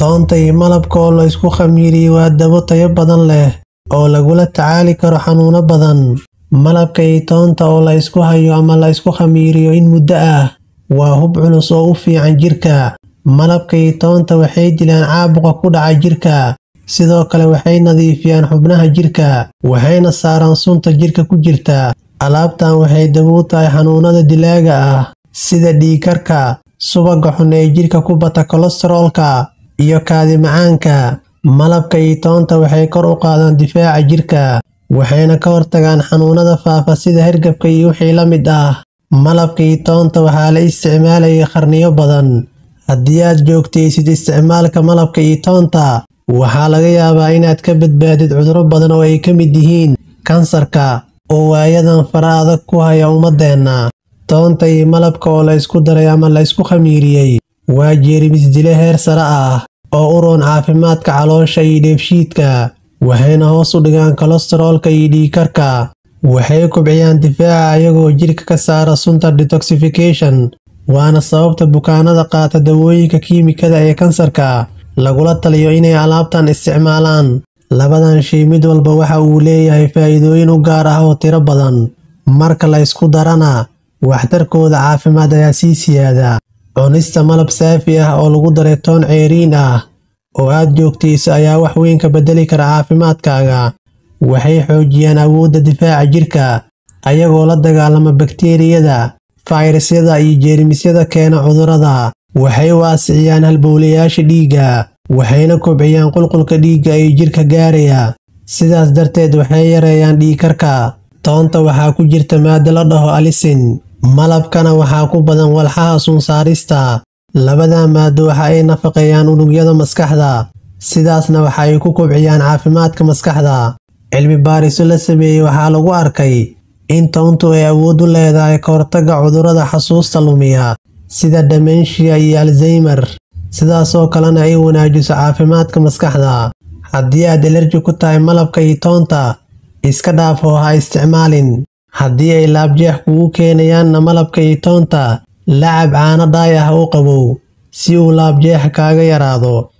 toonta iyo malabka oo la isku khamiiriyey waa dabo tayo badan leh oo lagula tacaali karo xanuuno badan malabka iyo toonta oo la isku hayo ama la isku khamiiriyo in muddo ah waa hub culus oo u fiican jirka malabka iyo toonta waxay dilaan caabuqa ku dhaca jirka sidoo kale waxay nadiifiyaan xubnaha jirka waxayna saaraan sunta jirka ku jirta alaabtan waxay dabo u tahay xanuunada dilaaga ah sida dhiigkarka subaga xun ee jirka ku bata kolestaroolka iyo kaadi macaanka malabka iyo toonta waxay kor u qaadaan difaaca jirka waxayna ka hortagaan xanuunada faafa sida hergabka iyo wixii la mid ah malabka iyo toonta waxaa la isticmaalayay qarniyo badan haddii aad joogtaysid isticmaalka malabka iyo toonta waxaa laga yaabaa inaad ka badbaadid cudurro badan oo ay ka mid yihiin kansarka oo waayadan fara adag ku haya ummadeenna toonta iyo malabka oo la isku daray ama la isku khamiiriyey waa jeermis dile heer sare ah oo u roon caafimaadka caloosha iyo dheefshiidka waxayna hoos u dhigaan kolestaroolka iyo dhiigkarka waxay kobciyaan difaaca ayagoo jirka ka saara sunta detoxification waana sababta bukaanada qaata dawooyinka kiimikada ee kansarka lagula taliyo inay alaabtan isticmaalaan labadan shay mid walba waxa uu leeyahay faa'iidooyin u gaar ah oo tiro badan marka la isku darana waxtarkooda caafimaad ayaa sii siyaada cunista malab saafi ah oo lagu daray toon ceeriin ah oo aad joogtayso ayaa wax weyn ka beddeli kara caafimaadkaaga waxay xoojiyaan awoodda difaaca jirka ayagoo la dagaalama bakteeriyada fayrasyada iyo jeermisyada keena cudurrada waxay waasiciyaan halbowlayaasha dhiigga waxayna kobciyaan qulqulka dhiigga ee jirka gaaraya sidaas darteed waxay yareeyaan dhiigkarka toonta waxaa ku jirta maado la dhaho alisin malabkana waxaa ku badan walxaha sunsaarista labada maado waxa ay nafaqeeyaan unugyada maskaxda sidaasna waxa ay ku kobciyaan caafimaadka maskaxda cilmi baariso la sameeyey waxaa lagu arkay in toontu ay awood u leedahay ka hortagga cudurrada xasuusta lumiya sida dementia iyo alzaymer sidaasoo kalena ay wanaajiso caafimaadka maskaxda haddii aad elerji ku tahay malabka iyo toonta iska dhaaf oo ha isticmaalin haddii ay laabjeex kugu keenayaanna malabka iyo toonta lacab caano dhaay ah u qabow si uu laabjeexa kaaga yaraado